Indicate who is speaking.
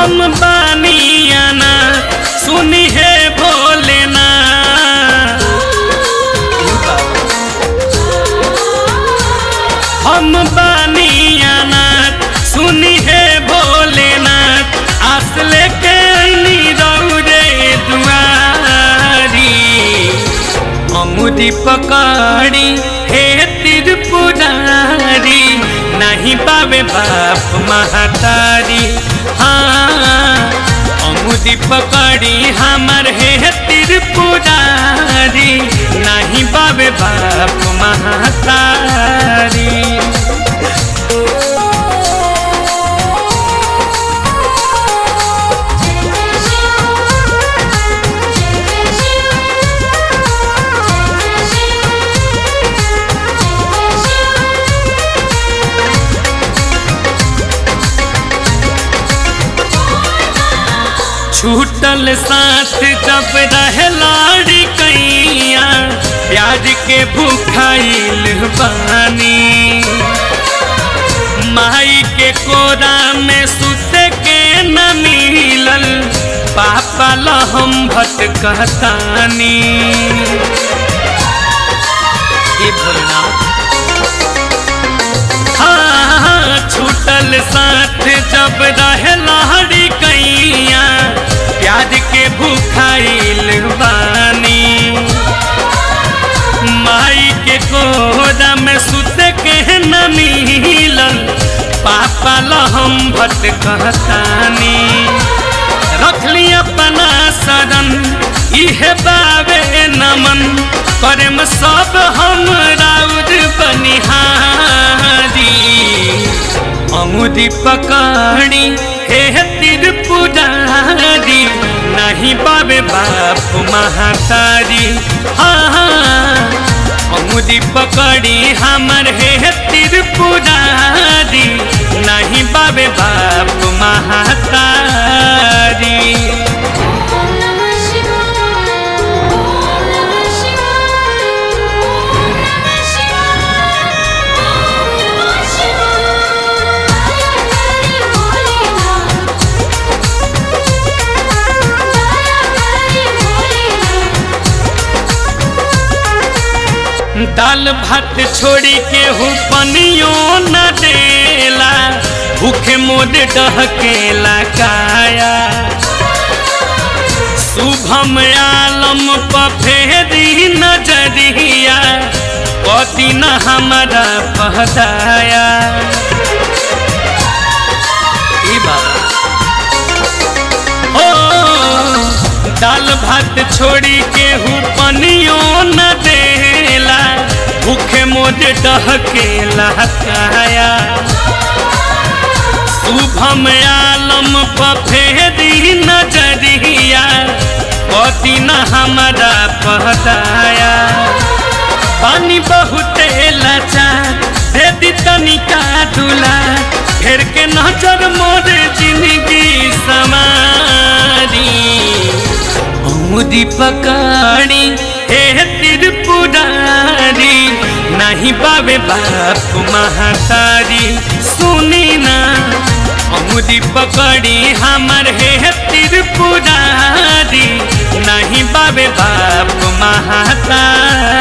Speaker 1: हम बानियाना सुनी है भोलेना हम बानियाना सुनी है भोलेनाथ आस लेके अइनी रौरे दुआरी अमुदी पकड़ी हे त्रिपुरारी नहीं पावे बाप महतारी हाँ अमुदी पकड़ी हमर हे त्रिपुरारी नहीं पावे बाप महतारी छूटल साथ जब रहे लाड़ी कैया प्याज के भूखाइल बानी माई के कोरा में सुते के न मिलल पापा लहम भटकतानी हे भोलेनाथ हाँ, छूटल साथ जब रहे लहरी कैया प्याज के भूखाइल बानी माई के कोरा में सुत के न मिलल पापा लहम भटकतानी रखली अपना सदन इहे बाबे नमन करम सब हम राउर बनिहारी अमुदी पकड़ी हे त्रिपुरारी नहीं बाबे बाप महातारी हाँ हाँ अमुदी पकड़ी हमर हे त्रिपुरारी नहीं बाबे बाप महातारी दाल भात छोड़ी के हूँ पनियो न देला भूखे मोर डहकेला काया शुभम आलम पफेरी नजरिया कति न हमारा पहदाया ई बाबा ओ दाल भात छोड़ी के हूँ पनियो न देला भूखे मोर डहकेला काया शुभम आलम पफेरी नजरिया कति न हमारा पहदाया पानी बहुते लाचार दे दी तनिका दुला घेर के नजर मोर जिंदगी समारी अमुदी पकड़ी हे त्रिपुरारी नहीं बाबे बाप महातारी सुनी ना अमुदी पकड़ी हमर हे त्रिपुरारी नहीं बाबे बाप महातारी